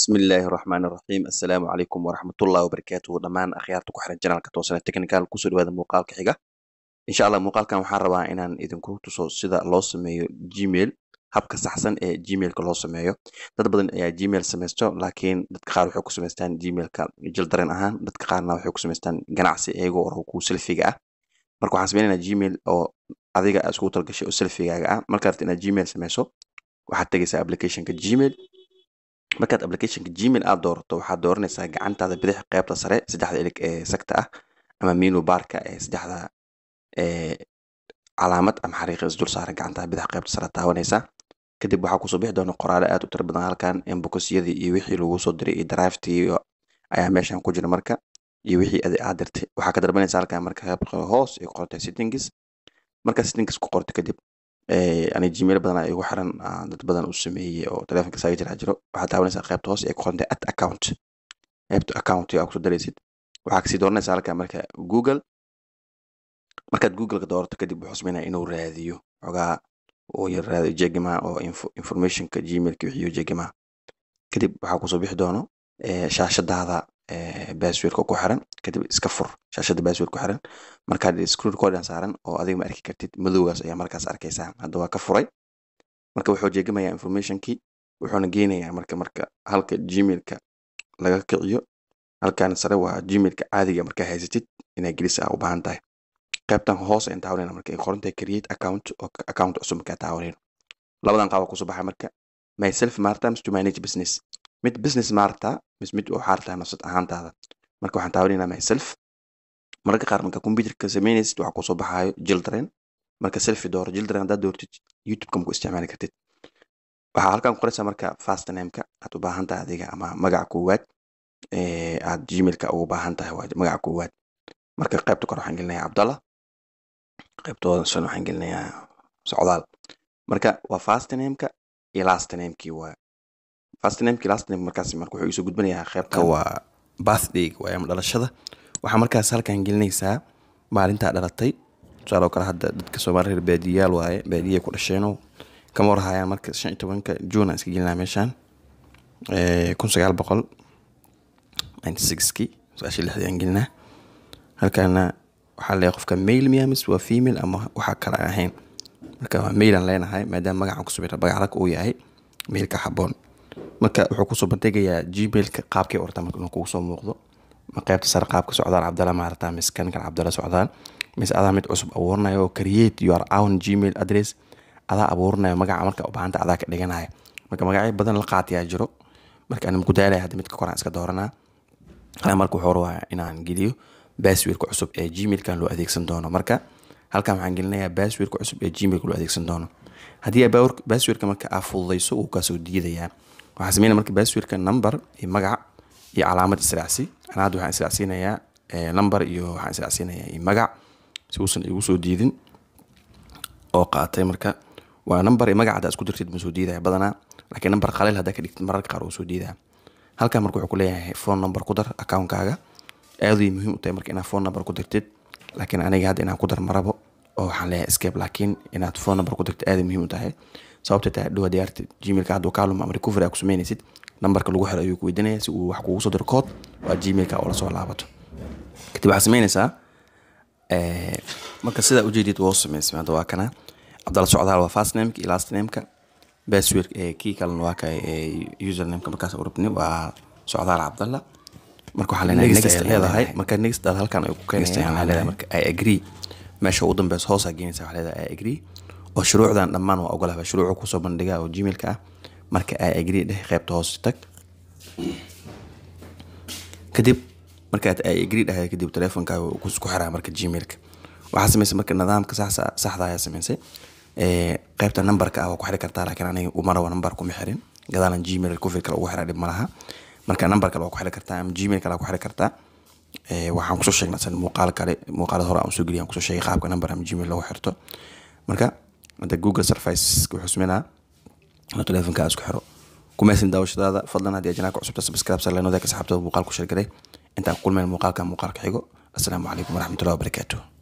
bismillaahi raxmaani raxiim assalaamu calaykum waraxmatullahi wabarakaatuhu dhammaan akhyaarta ku xiran janalka toosane technical kusoo dhawaada muuqaalka xiga insha allah muuqaalkan waxaan rabaa inaan idinku tuso sida loo sameeyo gmail habka saxsan ee gmailka loo sameeyo dad badan ayaa gmail samaysto laakiin dadka qaar waxay ku samaystaan gmailka jildareen ahaan dadka qaarna waxay ku samaystaan ganacsi iyagoo oo ku selfiga ah marka waxaan sameynaynaa gmail oo adiga aad iskugu talgashay oo selfigaaga ah markaad rabto inaad gmail sameyso waxaad tegaysaa applicationka gmail markaad applicationka gmail aad doorato waxaad dooranaysaa gacantaada bidix qeybta sare saddexda ilig ee sagta ah ama minu baarka ee saddexda calaamad ama xariiqa isdul saaran gacantaada bidix qeybta sare taabanaysaa kadib waxaa kusoo bixi doona qoraale aad u tiro badan halkan embokosyadii iyo wixii lagu soo diray iyo draftii ayaa meeshan ku jira marka iyo wixii adi aad dirtay waxaa ka dalbanaysa halkan marka qeybta hoos ay qortay settings markaa settings ku qorto kadib ani gmail badan igu xiran dad badan u sameeyey oo telefonka saaga jira jiro waxaad taabanaysaa qaybta hoose ee ku qorantay at account qaybta account aa kusoo daraysid waxaa kasii dooranaysaa halkan marka google markaad googleka doorato kadib wuxuu sameynaya inuu raadiyo xogaa uu yar raadiyo jegima oo informationka gmailka wixiyo jegima kadib waxaa kusoo bixi doono shaashadaada baswirka ku xiran kadib iska fur shaashada baswir ku xiran markaad screen recordan saaran oo adiga ma arki kartid madowgaas ayaa markaas arkaysaa hadda waa ka furay marka wuxuu jeegamayaa informationkii wuxuuna geynayaa marka marka halka gmailka laga kiciyo halkan sare waa gmailka caadiga markaa haysatid inaa gelisa aa u baahan tahay qaybtan hoos ayaan taawanayna marka ay qorantahay create account oo account cusub markaa taawanayno labadan qaaba kusoo baxay marka myself maarta mis to manage business mid business maarta mis mid waxaa rabtaa nafsad ahaantaada marka waxaan taawanaynaa myself mararka qaar marka computerka samaynaysid waxaa kusoo baxaayo children marka selfi dooro children haddaad doortid youtubeka maku isticmaali kartid waxaa halkan ku qoraysaa marka fast nameka aad u baahan tahay adiga ama magaca koowaad aad gmailka ugu baahan tahay waa magaca koowaad marka qaybta kore waxaan gelinayaa cabdallah qaybtooda shan waxaan gelinayaa socdaal marka waa fast nameka iyo last namekii waa fast namekii last name markaas marka wuxuu iisoo gudbinayaa qaybta waa birthday waa ama dhalashada waxaa markaas halkan gelinaysaa maalintaa dhalatay tusaaloo kale hadda dadka soomaali reer baadiyayaal waaye baadiyay ku dhasheenoo kama warhayaan marka shan iyo tobanka juun aan iska gelinaa meeshaan kun sagaal boqol ninety sixkii sagaashan lixdii aan gelinaa halkaana waxaa leeyahay qofka mail miya mis waa female ama waxaa kale aan ahayn marka waa mail aan leenahay maadaama magacaan ku subira magac rag uu yahay mailka xaboon marka wuxuu kusoo bandhigayaa gmailka qaabkii orta marka inuu kugu soo muuqdo ma qaybta sare qaabka socdaal cabdalla maarata mis kan kan cabdalla socdaal mis adaa mid cusub abuuranayo oo create your own gmail address adaa abuuranayo magaca marka u baahanta adaa ka dhiganaya marka magacyo badan la qaatiyaa jiro marka aan kudaalaya hadda midka koraan iska dooranaa hala marka wuxuu rabaa inaan geliyo baswirka cusub ee gmailkan loo adeegsan doono marka halkan waxaan gelinayaa baswirka cusub ee gmailka loo adeegsan doono haddii baswirka marka aa fududayso wuu kaasoo diidayaa waxaa sameynaya marka baswirka number iyo magac iyo calaamad israacsi anaa hadda waxaan israacsiinayaa number iyo waxaan israacsiinayaa iyo magac si uusan igu soo diidin oo qaatay marka waa number iyo magac haddaa isku dirtid ma soo diidaya badanaa laakiin number qaleel haddaa ka dhigtid mararka qaar uu soo diidaya halkan marka wuxuu ku leeyahay phone number ku dar accountkaaga aaday muhiim u tahay marka inaad phone number ku dirtid laakiin aniga hadda inaan ku dar marabo oo waxaan leeyahay escape laakiin inaad phone number ku dirtid aaday muhiim u tahay sababta tahay dhowa diyaarta gmailka hadduu kaalum ama recovery aa ku samaynaysid nambarka lagu xiro ayuu ku weydiinaya si uu wax kugu soo diro kood waa gmailka oo lasoo laabato kadib waxaad samaynaysaa marka sidaa ujeedid waa samaysmay hadda waa kana cabdalla socdaal waa fast nameka iyo last nameka baswirk kii kalena waa ka usernameka markaas urabni waa socdaal cabdalla marka waxaa leenahay next leedahay marka next aad halkan ay ku keenaysaa waxaa leedahay marka i agree meesha ugu dambeysa hoosaa geenaysa waxaa leedahay i agree oo shuruucdan dhammaan waa ogolaha shuruucu kusoo bandhiga oo gmailka ah marka i agree dheh qaybta hoos tag kadib markaad i agree dhahay kadib teleefonkaaga ku xiraa marka gmailka waxaa samaysay marka nidaamka saxda ayaa samaysay qaybta numberka ah waa ku xiri kartaa laakiin aniga uma rabo number kuma xirin gadaalan gmail recovery kale ugu xiraa dhib malaha marka number kale waa ku xiri kartaa ama gmail kale waa ku xiri kartaa waxaan kusoo sheegnaa san muuqaal kale muuqaalada hore aan usoo geliya aan kusoo sheegay qaabka number ama gmail lagu xirto marka hadda google service wuxuu sameynaa inuu telefonka isku xiro kumaysan daawashadaada fadlan haddii ajanaaka cusubta subscribe sar lenoda ka saxaabtada muuqaal ku sheergaray intaan ku kulmayn muuqaalka muuqaalka xigo assalaamu calaykum waraxmatullahi wabarakaatuh